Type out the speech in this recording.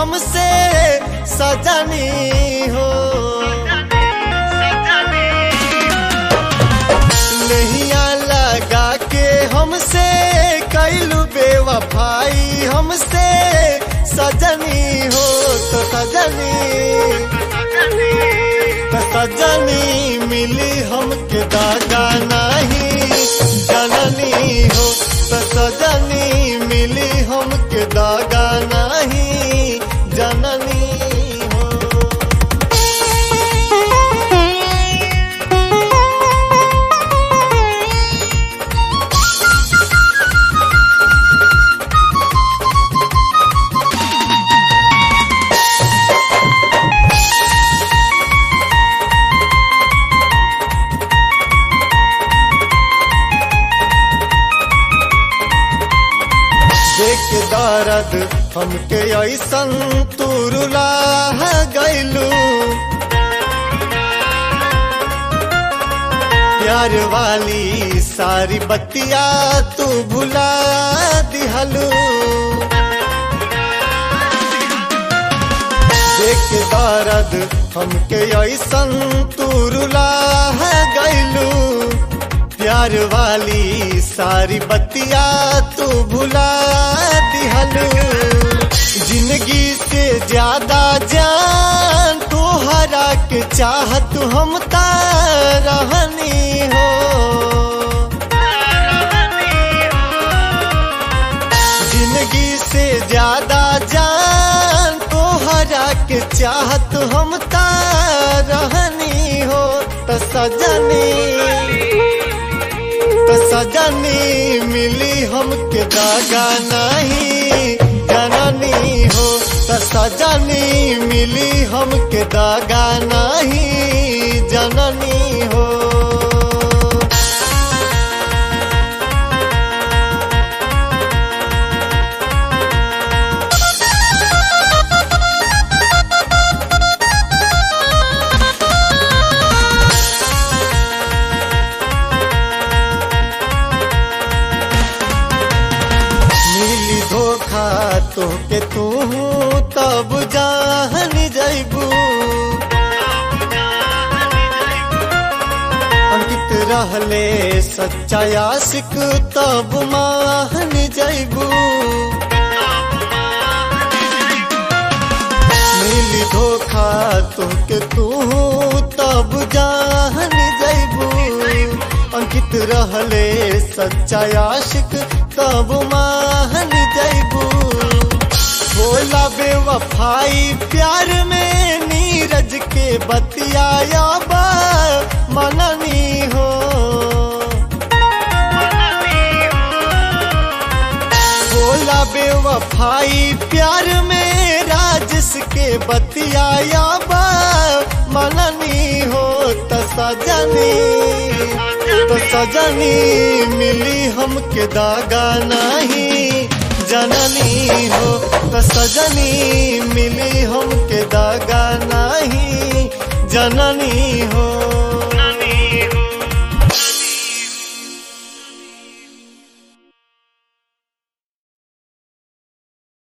हमसे सजनी हो नैया लगा के हमसे कैलू बेवफाई हमसे सजनी हो तो सजनी तो सजनी मिली हमके दागा नहीं जननी हो तो सजनी मिली हमके दागा नहीं जननी हो देख दर्द हमके ऐसन तुरुला गैलू प्यार वाली सारी बतिया तू भुला दिहलू देख दर्द हमके ऐसन तुरुला गैलू प्यार वाली सारी बतिया तू भुला दिहलू जिंदगी से ज्यादा जान तू हरा के चाहत हम रहनी हो जिंदगी से ज्यादा जान तो हरा के चाहत हम रहनी हो तो सजनी तो सजनी मिली हमके दागा नहीं जननी हो तो सजनी मिली हमके दागा नहीं जननी हो मिली धोखा तोहके तू तब जान जैबू अंकित रहले सच्चा आशिक तब मान जैबू मिली धोखा तोहके तू तब जान जैबू अंकित रहले सच्चा आशिक तब मान जैबू बोला बेवफाई प्यार में नीरज के बतियाया बा मननी हो बोला बेवफाई प्यार में राजस के बतियाया बा मननी हो तो सजनी तो सजनी मिली हमके दागा नहीं जननी हो तो सजनी मिली हमके दागा नहीं जननी हो